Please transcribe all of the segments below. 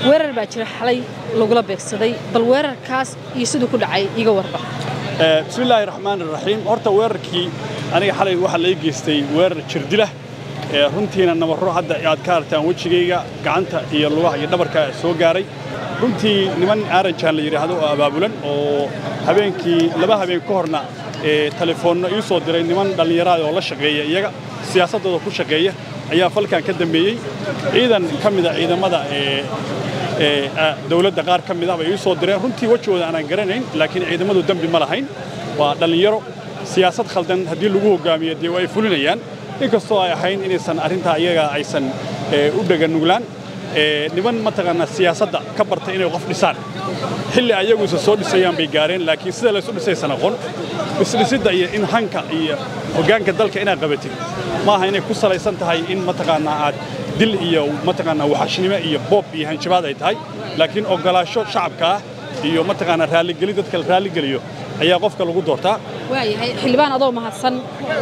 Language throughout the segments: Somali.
weerar baa jira xalay lagula beegsaday bal weerarkaas iyo siduu ku dhacay iga warba bismi illaahi raxmaan iraxiim horta weerarkii aniga xalay waxaa laga geystay weerar jirdilah runtiina nabarro hadda aad ka aragtaan wejigayga gacanta iyo lugaha iyo dhabarka soo gaaray runtii niman aaranjaan la yidhaahdo oo abaabulan oo habeenkii laba habeen ka horna telefoonno ii soo diray niman dhallinyaraada oo la shaqeeya iyaga siyaasaddooda ku shaqeeya ayaa falkan ka dambeeyey ciidan ka mida ciidamada dawladda qaar ka mid ah bay ii soo direen runtii wejigooda aanaan garanayn laakiin ciidamadu dembi ma lahayn waa dhallinyaro siyaasad khaldan haddii lagu hoggaamiyo dee ay fulinayaan inkastoo ay ahayn inaysan arrintaa iyaga aysan u dhaganuglaan niman mataqaanaa siyaasadda ka barta inay qof dhisaan xilli ayaguisa soo dhisayaan bay gaareen laakiin sida laysu dhisaysan aqoon isdhisidda iyo in hanka iyo hoggaanka dalka inaad qabatid maaha inay ku salaysan tahay in mataqaanaa aad dil iyo mataqaanaa waxashnimo iyo boob iyo hanjabaad ay tahay laakiin oggolaasho shacabka ah iyo mataqaanaa raalligelin dadka la raalligeliyo ayaa qofka lagu doortaa waayahay xildhibaan adoo mahadsan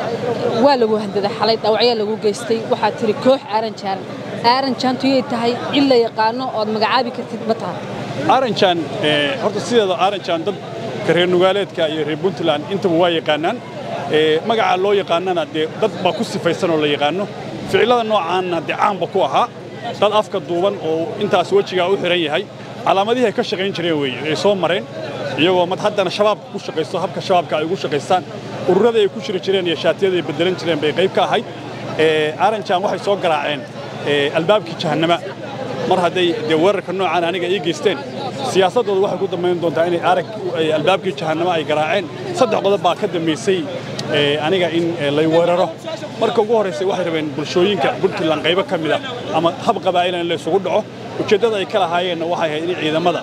waa lagu handaday xalay dhaawacyaa lagu geystay waxaa tiri koox aaranjaan aaranjaantuyay tahay cid la yaqaano ood magacaabi kartid ma tahay aaranjaan horta sideeda aaranjaan dadka reer nugaaleedka iyo reer puntland intaba waa yaqaanaan magacaa loo yaqaanana dee dad baa ku sifaysan oo la yaqaano ficillada noocaanna dee caanba ku ahaa dad afka duuban oo intaas wejigaa u xihan yahay calaamadihii ay ka shaqayn jireen weeye ay soo mareen iyagoo mad haddana shabaabka ku shaqaysto habka shabaabka ay ugu shaqaystaan ururada ay ku jiri jireen iyo shaatiyada ay beddelan jireen bay qayb ka ahayd aaranjaan waxay soo garaaceen albaabkii jahannama mar hadday dee weerarka noocaan aniga ii geysteen siyaasaddooda waxay ku dambayn doontaa inay arag albaabkii jahannama ay garaaceen saddex qodob baa ka dambaysay aniga in lay weeraro marka ugu horraysay waxay rabeen bulshooyinka puntland qaybo ka mida ama hab qabaa'ila in laysugu dhaco ujeeddada ay ka lahaayeenna waxay ahayd in ciidamada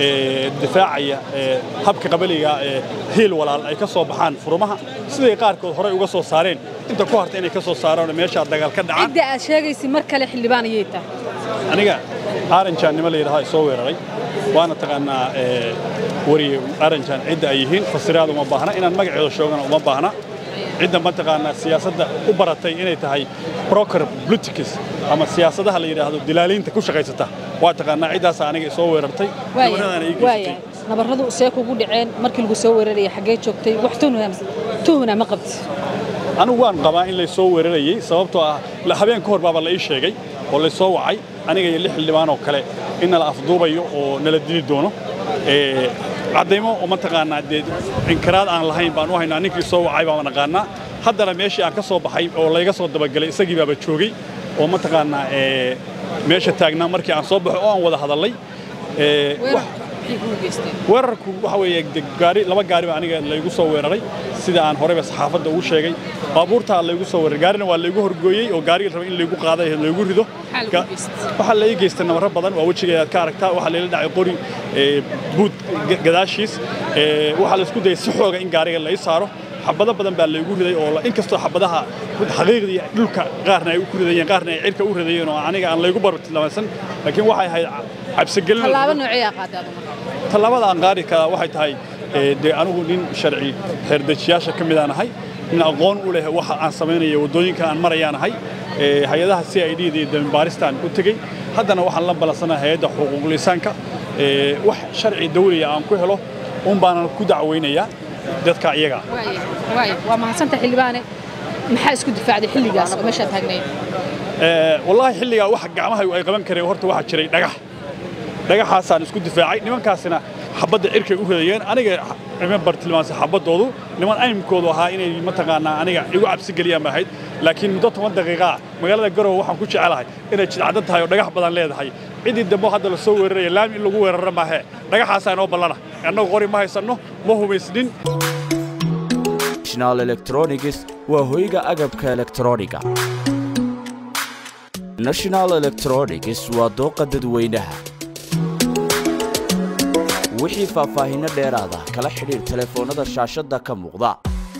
difaacaya habka qabaliga hiil walaal ay ka soo baxaan furumaha siday qaarkood horey uga soo saareen inta ku harta inay ka soo saaraan meeshaa dagaal ka dhacaan cidda aad sheegaysid mar kale xildhibaan ayay tahay aniga aaranjaannimo la yidhahdaa soo weeraray waana taqaanaa wariye aaranjaan cidda ay yihiin fasiraad uma baahna inaan magaceeda shoogana uma baahna cidda mataqaanaa siyaasadda u baratay inay tahay broker politics ama siyaasadaha la yidhaahdo dilaaliinta ku shaqaysata waa taqaanaa ciddaasa aniga soo weerartay nabarradana ii geysatay nabarradu see kugu dhaceen markii lagu soo weeraraya xaggee joogtay wax tuhuna ma qabti anigu waan qabaa in lay soo weerarayey sababtoo ah habeen ka hor baaba la ii sheegay oo lay soo wacay aniga iyo lix xildhibaan oo kale in nala afduubayo oo nala dili doono caddaymo oo mataqaanaa dee inkiraad aan lahayn baan u haynaa ninkii soo wacay baan naqaanaa haddana meeshii aan ka soo baxay oo layga soo dabagelay isagii baaba joogay oo mataqaanaa meesha taagnaa markii aan soo baxo oo aan wada hadallay weerarku waxa weeye gaari laba gaari baa aniga laygu soo weeraray sida aan horeyba saxaafadda ugu sheegay baabuurtaa laygu soo weeraray gaarina waa laygu horgooyey oo gaarigii rabay in laygu qaaday laygu rido waxaa la ii geystay nabarro badan waa wejigeeda aad ka aragtaa waxaa layla dhacay qori buud gadaashiis waxaa laysku dayay si xooga in gaariga la ii saaro xabado badan baa laygu riday oo inkastoo xabadaha xaqiiqdii dhulka qaarna ay ku ridayeen qaarna ay cirka u ridayeen oo aniga aan laygu bartilmaamaysan laakiin waxay ahayd cabsigelin tallaabo noocee qaaday tallaabada aan qaadi karaa waxay tahay dee anigu nin sharci xeerdejiyaasha ka mid aan ahay nin aqoon u leh waxa aan samaynaya waddooyinka aan marayaan ahay hay-adaha c i d da iyo dambaaristaan u tegey haddana waxaan la ballansanahay hay-adda xuquuqlisaanka wax sharci dawliya aan ku helo un baanan ku dacweynayaa dadka iyaga waa mahadsanta xildhibaane maxaa isku difaacday xilligaas oo meeshaa taagnayd wallaahi xilligaa wax gacmaha ay qaban kareen horta waxaa jiray dhagax dhagaxaasaan isku difaacay nimankaasina xabadda cirkay u ridayeen aniga ima bartilmaansa xabaddoodu niman aymkoodu ahaa inay mataqaanaa aniga igu cabsi geliyaan ba ahayd laakiin muddo toban daqiiqaa magaalada garowe waxaan ku jecelahay inay jidcaddan tahay oo dhagax badan leedahay ciddii dambe hadda la soo weeraraya laami in lagu weeraro maahe dhagaxaasaa inoo ballana annagu qori ma haysanno ma hubaysnin national electronics waa hoyga agabka elektrooniga national electronics waa dooqa dadweynaha wixii faahfaahinno dheeraada kala xidhiir telefoonnada shaashadda ka muuqda